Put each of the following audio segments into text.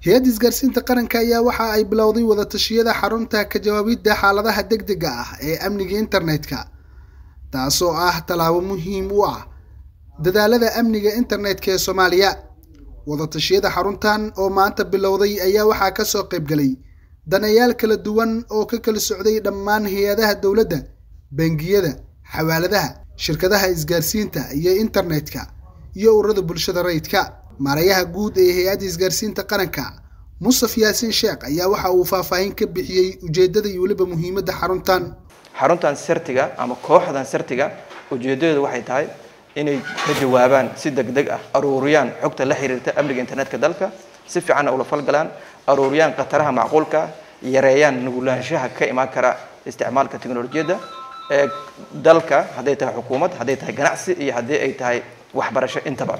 hay-adda isgaarsiinta qaranka ayaa waxa ay bilowday wadatashiyada xarunta ka jawaabidda xaaladaha degdega ah ee amniga internetka taasoo ah tallaabo muhiim u ah dadaalada amniga internetka ee soomaaliya wadatashiyada xaruntan oo maanta bilowday ayaa waxaa kasoo qaybgalay danayaal kala duwan oo ka kala socday dhammaan hay-adaha dowladda bangiyada xawaaladaha shirkadaha isgaarsiinta iyo internetka iyo ururada bulshada rayidka maarayaha guud ee hay-adda isgaarsiinta qaranka mustaf yaasiin sheekh ayaa waxa uu faahfaahin ka bixiyey ujeedada iyo weliba muhiimadda xaruntan xaruntan sertiga ama kooxdan sertiga ujeedadeedu waxay tahay inay ka jawaabaan si degdeg ah aruuriyaan xogta la xiriirta amniga internetka dalka si fiicanna ula falgalaan aruuriyaan khataraha macquulka yareeyaan nugulaanshaha ka imaan kara isticmaalka teknolojiyadda ee dalka hadday tahay xukuumad hadday tahay ganacsi iyo haddii ay tahay waxbarasho intaba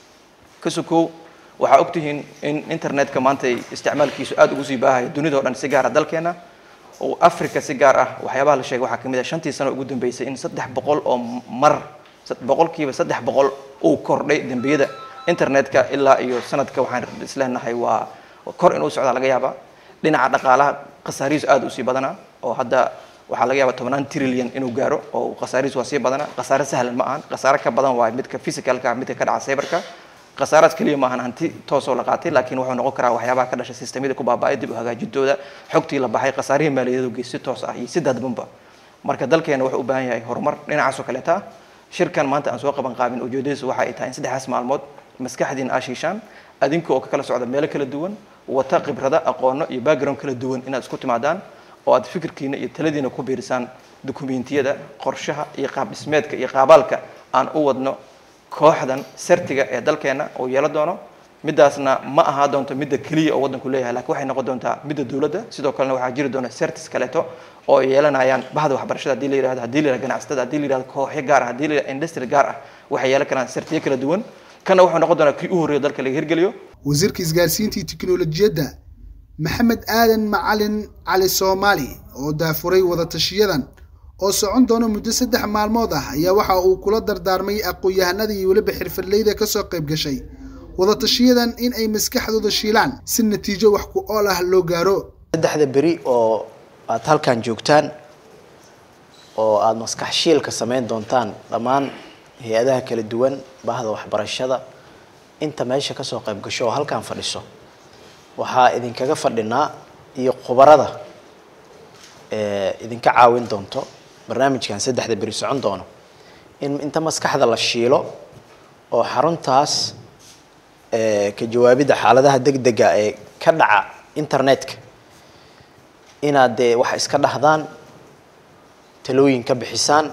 ka sokow waxaa ogtihiin in internetka maanta isticmaalkiisu aada ugu sii baahaya dunida o dhan si gaara dalkeena oo africa si gaar ah waxyaabaha la sheegay waxaa kamid ah shantii sano ugu dambeysay in saddex boqol oo mar boqolkiiba saddex boqol uu kordhay dembiyada internetka ilaa iyo sanadka waxaan isleenahay waa kor inuu socdaa laga yaaba dhinaca dhaqaalaha khasaarihiisu aada usii badanaa oo hadda waxaa laga yaaba tobnaan trillion inuu gaaro oo khasaarihiisu waa sii badanaa khasaare sahlan ma ahan khasaare ka badan waa midka physicalka midka ka dhaca cyberka khasaaraad keliya maahan hanti toosoo la qaatay laakiin wuxuu noqon karaa waxyaabaha ka dhashay sistemyada ku baaba'ay dib u hagaajintooda xogtii la baxay khasaarihii maaliyadeedu geys si toos ah iyo si dadbanba marka dalkeena wuxuu u baahan yahay horumar dhinacaasoo kaleeta ah shirkan maanta aan soo qaban qaabin ujeedadiisu waxa ay tahay in saddexdaas maalmood maskaxdiina aa shiishaan adinka oo ka kala socda meelo kala duwan wata khibrada aqoono iyo background kala duwan inaad isku timaadaan oo aad fikirkiina iyo taladiina ku biirisaan dukumentiyada qorshaha iyo qaab dhismeedka iyo qaabaalka aan u wadno kooxdan sertiga ee dalkeena oo yeelo doono midaasna ma ahaa doonto midda keliya oo waddanku leeyahay lakiin waxay noqon doontaa midda dowladda sidoo kalena waxaa jiri doona sertis kaleeto oo yeelanayaan bahda waxbarashada hadii la yirahdo hadii la yirahdo ganacsatada hadii la yirahdo kooxyo gaar ah hadii la yirahdo industry gaar ah waxay yeelan karaan sertiyo kala duwan kana wuxuu noqon doonaa kii u horreeya dalka laga hirgeliyo wasiirka isgaarsiinta iyo tiknolojiyadda maxamed aadan macalin cali soomaali oo daafuray wadatashiyadan oo socon doona muddo saddex maalmood ah ayaa waxa uu kula dardaarmay aqoon-yahanada iyo weliba xirfadleyda kasoo qayb gashay wadatashiyadan in ay maskaxdooda shiilaan si natiijo wax ku ool ah loo gaaro saddexda beri oo aad halkan joogtaan oo aada maskax shiilka samayn doontaan dhammaan hay-adaha kala duwan bahda waxbarashada inta meesha kasoo qayb gasho oo halkan fadhiso waxaa idinkaga fadhinaa iyo khubarada idinka caawin doonto barnaamijkan saddexda beri socon doono in inta maskaxda la shiilo oo xaruntaas ka jawaabidda xaaladaha degdega ee ka dhaca internetka inaad dee wax iska dhahdaan talooyin ka bixisaan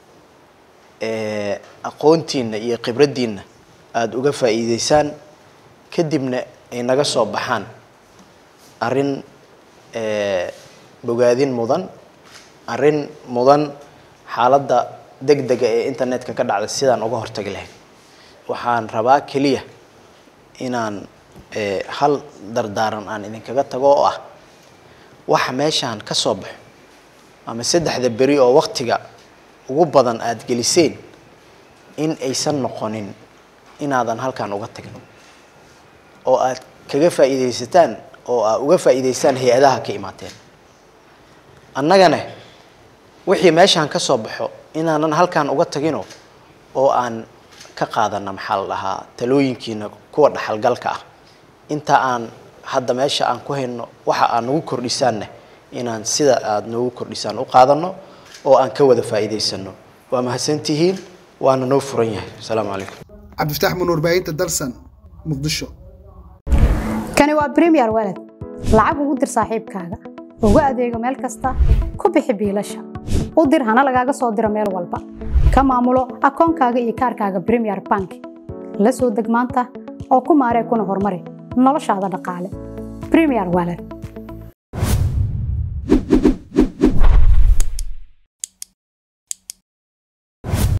aqoontiina iyo khibraddiina aada uga faa'iideysaan kadibna ay naga soo baxaan arrin bogaadin mudan arrin mudan xaaladda degdega ee internetka ka dhacda sidaan uga hortagi lahayn waxaan rabaa keliya inaan hal dardaaran aan idinkaga tago oo ah waxa meeshaan ka soo baxo ama saddexda beri oo waktiga ugu badan aada geliseen in aysan noqonin inaadan halkan uga tagin oo aad kaga faa'iidaysataan oo aad uga faa'iidaystaan hay-adaha ka imaateen annagana wixii meeshaan ka soo baxo inaanan halkan uga tagino oo aan ka qaadana maxaa la dhahaa talooyinkiina kuwa dhaxalgalka ah inta aan hadda meesha aan ku hayno waxa aad nagu kordhisaanna inaan sida aada noogu kordhisaan u qaadano oo aan ka wada faa'iidaysano waa mahadsantihiin waana noo furan yahay asalaamu calaykum cabdifataax munuur baahinta dalsan muqdisho kani waa bremiyer walad lacag ugu dir saaxiibkaaga ugu adeego meel kasta ku bixi biilasha u dir hana lagaaga soo diro meel walba ka maamulo akoonkaaga iyo kaarkaaga bremiyer bank la soo deg maanta oo ku maaree kuna horumari noloshaada dhaqaale bremiyer walad